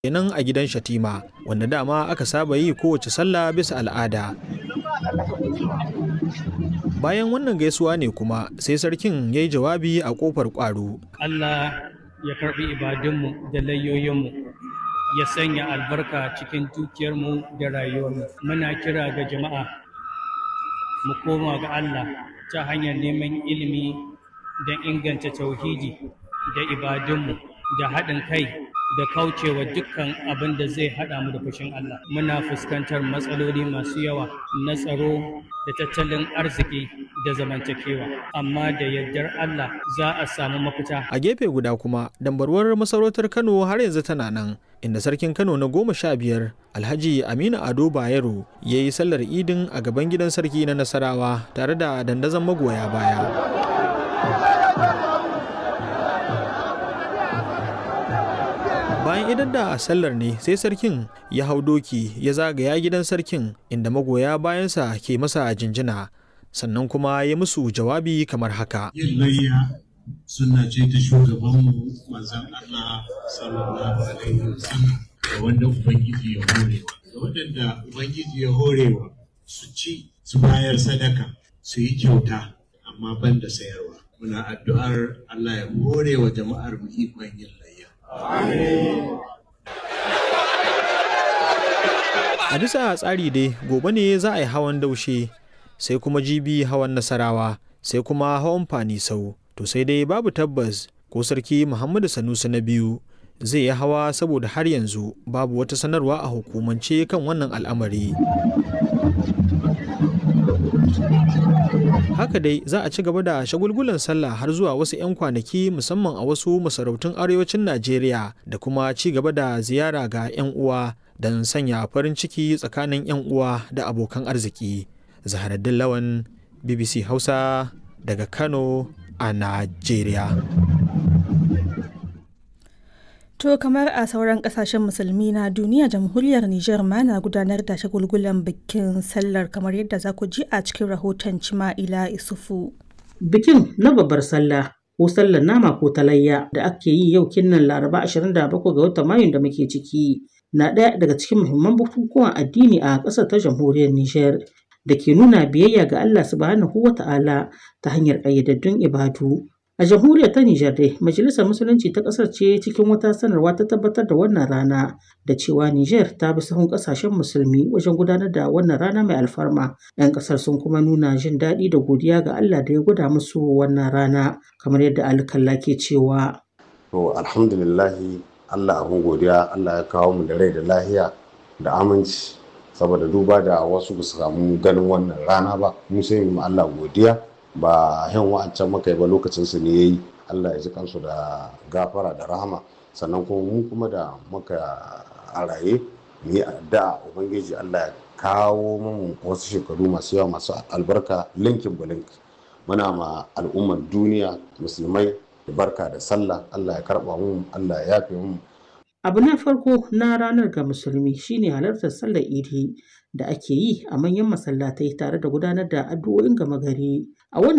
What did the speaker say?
kenan a gidan Shatima wanda dama aka saba yi kowace sallah bisa al'ada. Bayan wannan gaisuwa ne kuma sai sarkin ya yi jawabi a ƙofar ƙwaro. Allah ya karɓi ibadunmu da layoyinmu ya sanya albarka cikin dukiyarmu da rayuwarmu. Muna kira ga jama'a mu koma ga Allah ta hanyar neman ilimi don inganta tauhidi da ibadunmu da haɗin kai da kaucewa dukkan abin da zai haɗa mu da fushin Allah. Muna fuskantar matsaloli masu yawa na tsaro da tattalin arziki da zamantakewa, amma da yardar Allah za a samu mafita. A gefe guda kuma, dambarwar masarautar Kano har yanzu tana nan, inda sarkin Kano na goma sha biyar Alhaji Aminu Ado Bayero ya yi sallar idin a gaban gidan sarki na Nasarawa tare da dandazon magoya baya. bayan idan da sallar ne sai sarkin ya hau doki ya zagaya gidan sarkin inda magoya bayansa ke masa jinjina sannan kuma ya musu jawabi kamar haka yin layya suna ce ta shugabanmu manzan Allah sallallahu alaihi wasallam da wanda ubangiji ya horewa da waɗanda ubangiji ya horewa su ci su bayar sadaka su yi kyauta amma ban da sayarwa muna addu'ar Allah ya hore wa jama'ar mu ikon yin layya A bisa tsari dai gobe ne za a yi hawan daushe sai kuma jibi hawan nasarawa sai kuma hawan fanisau to sai dai babu tabbas ko sarki Muhammadu Sanusi na biyu zai yi hawa saboda har yanzu babu wata sanarwa a hukumance kan wannan al'amari. haka dai za a ci gaba da shagulgulan sallah har zuwa wasu 'yan kwanaki musamman a wasu masarautun arewacin najeriya da kuma ci gaba da ziyara ga 'yan uwa don sanya farin ciki tsakanin 'yan uwa da abokan arziki zaharaddin lawan bbc hausa daga kano a najeriya To kamar a sauran kasashen musulmi na duniya jamhuriyar Nijar ma na gudanar da shagulgulan bikin sallar kamar yadda za ku ji a cikin rahoton Cima'ila Isufu. Bikin na babbar sallah ko sallar nama ko talayya da ake yi yau kinnan Laraba 27 ga watan Mayun da muke ciki na ɗaya daga cikin muhimman bukukuwan addini a ƙasar ta jamhuriyar Nijar da ke nuna biyayya ga Allah subhanahu wa ta'ala ta hanyar ƙayyadaddun ibadu A jamhuriyar ta Nijar dai, Majalisar Musulunci ta ƙasar ce cikin wata sanarwa ta tabbatar da wannan rana da cewa Nijar ta bi sahun ƙasashen musulmi wajen gudanar da wannan rana mai alfarma. 'Yan ƙasar sun kuma nuna jin daɗi da godiya ga Allah da ya gwada musu wannan rana kamar yadda alkalla ke cewa. To alhamdulillahi Allah abin godiya Allah ya kawo mu da rai da lahiya da aminci saboda duba da wasu ba su samu ganin wannan rana ba mu sai mu Allah godiya. ba yan wa'ancan maka ba lokacin su ne yayi Allah ya ji kansu da gafara da rahama sannan kuma mu kuma da muka a raye mu yi addu'a ubangiji Allah ya kawo mu wasu shekaru masu yawa masu albarka linkin bulink muna ma al'ummar duniya musulmai da barka da sallah Allah ya karba mu Allah ya yafe mu Abu na farko na ranar ga musulmi shine halartar sallar idi da ake yi a manyan masallatai tare da gudanar da addu'o'in gama gari. A wannan